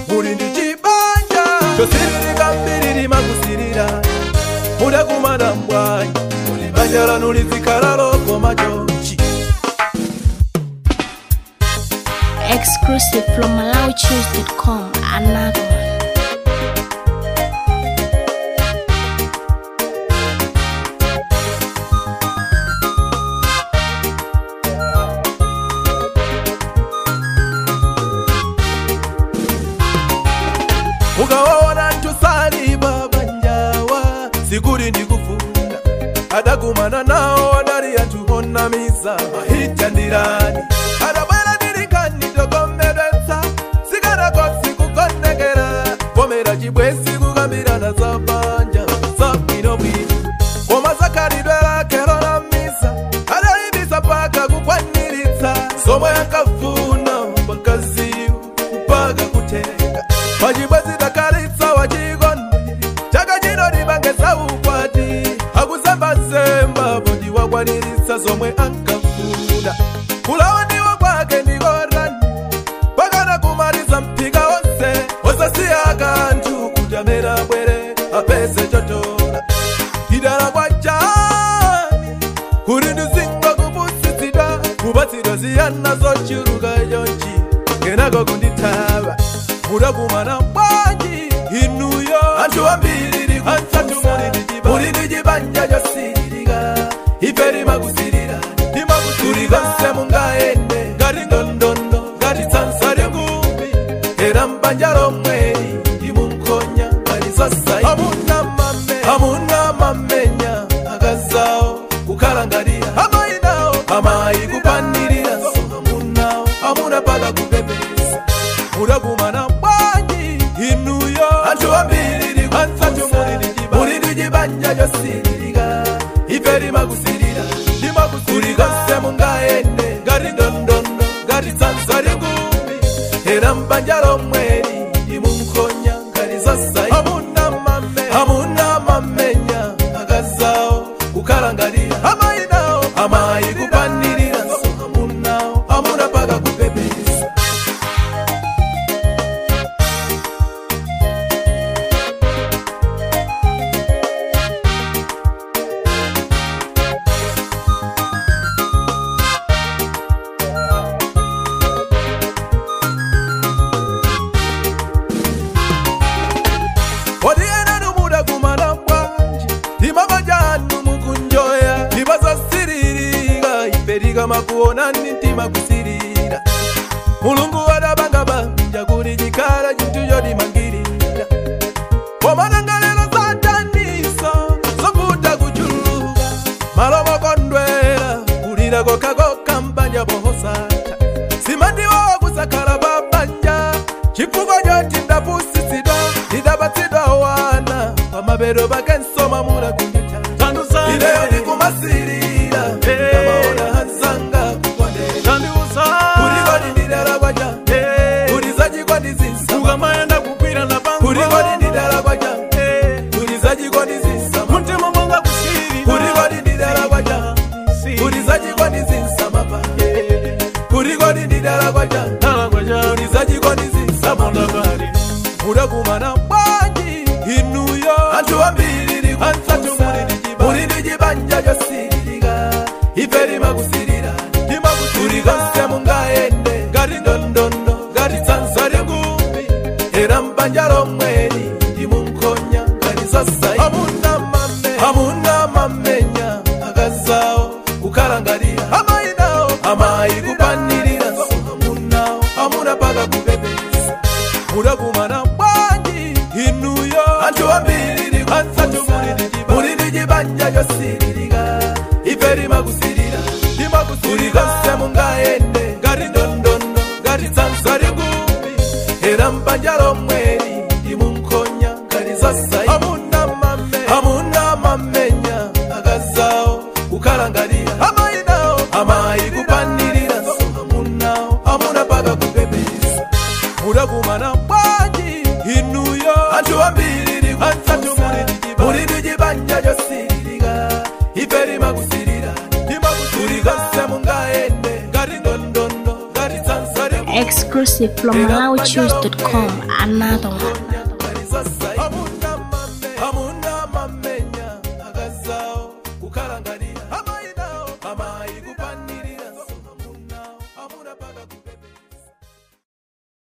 muli ndi chibanja chosiririka mbiri limakusirira mudakumana mbwanyi muli banja lanu lizikhala lokoma chonchi Exclusive from MalawiChoose.com. Another one. mukawaona ntusaliba banjawa sikuli ndikufunda adakumana nawo adali anthu onamiza mahita ndirani adabwera ndilinkani tokomedwetsa sikanakosi kukonekera komera chibwezi kukambirana za banja za bwinobwino koma zakhalidwe lake lonamiza adalimbisa paka kukwaniritsa zomwe ankafuna pakaziwu kupaka kutenga pachibwezi takalitsa wachikondi chaka chino libangesa ukwati akuzembazemba poti wakwaniritsa zomwe ankafuna kulawa ndiwo kwake ndikorani pakana kumaliza mpika wonse osasiya kanthu kuti amene abwere apeze chotola idala kwa chani kuti ndizinga kupusitsidwa kupatsidwa ziyana zochuluka chonchi kenako kundithaba mudakumana bwanji inuyo anthu ambiri muli ndi chibanja chosiririka ife limakusirira limakusirika mungaende ngati ndondondo ngati tsansa lingumbi era mbanja lomweli limunkonya ngati zosayi amuna mame amuna mamenya akazawo kukhala ngati amayi nawo amayi kupanirira so amunawo amuna paka kupepesa mudakumana bwanji inuyo anthu ambiri muli ndi chibanja chosiririka ife limakusirira limakusirika mungaende ngati ndondondo ngati tsansa lingumbi era mbanja lomweli limunkonya ngati zosayi amuna mame amuna mamenya akazawo kukhala ngati amayi nawo amayi kupanirira so amunawo amuna paka kupepesa kodi enanu mudakumana bwanji limamajanu mukunjoya libazasiririka iperika makuonani ntima kusirira mulungu wadabanga banja kuti chikhala chinthu chotimangirira komana lero sataniso zovuta kuchuluka malo mokondwera kulira kokhakokha mbanja bohosata simandiwowa kusakhala babanja chifukwa choti ndapusitsidwa ndidapatsidwa wana pamapeto pake nsoma mula kunjuta ileyo ndikumasirira ndamaona hanzanga kukondera kulikoni ndidala kwacha kuti zachikondi zinsa ukamayenda kugwira na kulikoni ndidala kwacha kuti zachikondi zinsa mutima mwanga kusirira kulikoni ndidala kwacha kuti zachikondi zinsa mapa kulikoni ndidala kwacha kuti zachikondi zinsa mapa mudakumana bwanji inuyo anthu ambiri muli ndi chibanja chosiririka ife limakusirira kulikonse mungaende ngati ndondondo ngati tsansa lingumbi era mbanja lomweli limunkonya ngati zosayi amuna mame amuna mamenya akazawo kukhala ngati amayi nawo amayi kupanirira so amunawo amuna paka kupepesa mudakumana bwanji inuyo anthu ambiri muli ndi chibanja chosiririka ife limakusirira kulikonse mungaende ngati ndondondo ngati tsansa lingumbi era mbanja lomweli limunkonya ngati zosayi amuna mame amuna mamenya akazawo kukhala ngati amayi nawo amayi kupanirira so amunawo amuna paka kupepesa mudakumana bwanji inuyo anthu ambiri muli ndi chibanja chosiririka ife limakusirira kulikonse mungaende ngati ndondondo ngati tsansa Exclusive from MalawiChoose.com. Another one.